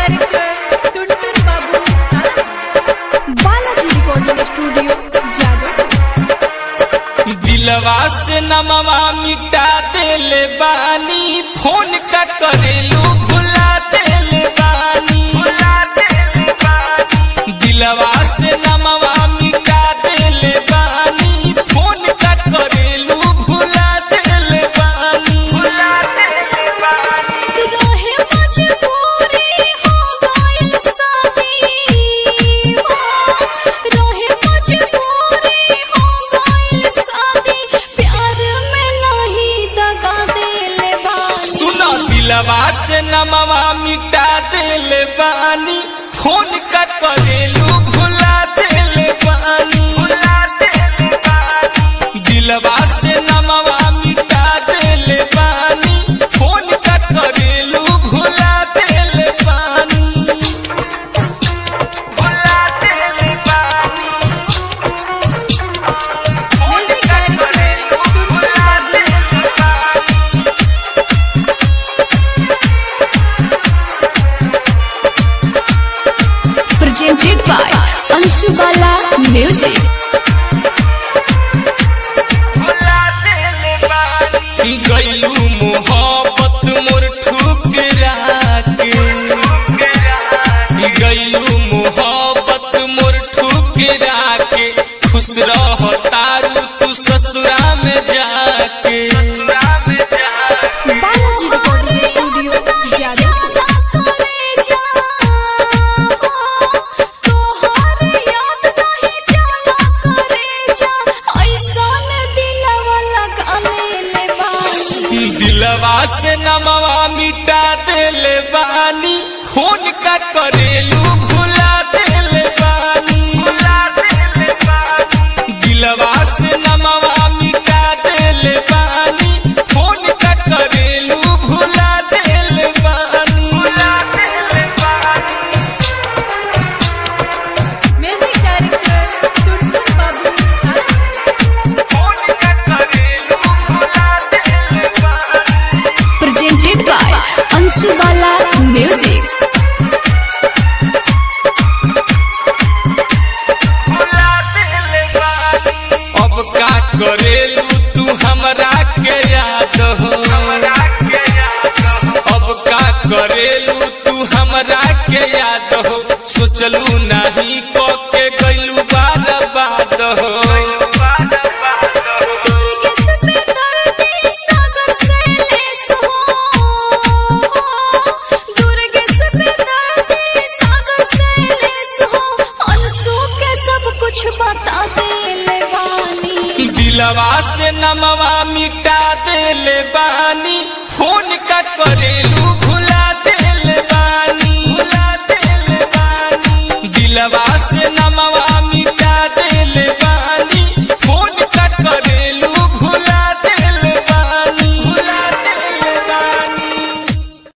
Director टुनटुन बाबू साथी Balaji recording studio Jadav दिलवा से नमवा मिटा देले बानी फोन का करेलू भुला देले बानी दिलवा से नमवा मिटा देले बानी फोन का करेलू भुला देले बानी रहे मजबूरी हो गइल शादी हो रहे मजबूरी हो गइल शादी प्यार में नहीं दगा देले बानी सुनो दिलवा से नमवा मिटा देले बानी फोन का करेलू भुला देले बानी दिलवा से नमवा मिटा देले बानी फोन का करेलू भुला देले बानी म्यूजिक डायरेक्टर टुनटुन बाबू साथी presented by Anshu Bala Music. गैलू मोहब्बत मोर ठुकरा के गैलू मोहब्बत मोर ठुकरा के खुश रह तारू तू ससुरा में जाके बालाजी रिकॉर्डिंग स्टूडियो जादव दिलवा से नमवा मिटा देले बानी खून का करेलू भुला देले बानी दिलवा से नमवा मिटा देले बानी खून का करेलू भुला देले बानी म्यूजिक डायरेक्टर टुनटुन बाबू साथी Presented by Anshu Bala Music. अब का करेलू तू हमरा के याद हो अब का करेलू तू हमरा के याद हो सोचलू नहीं को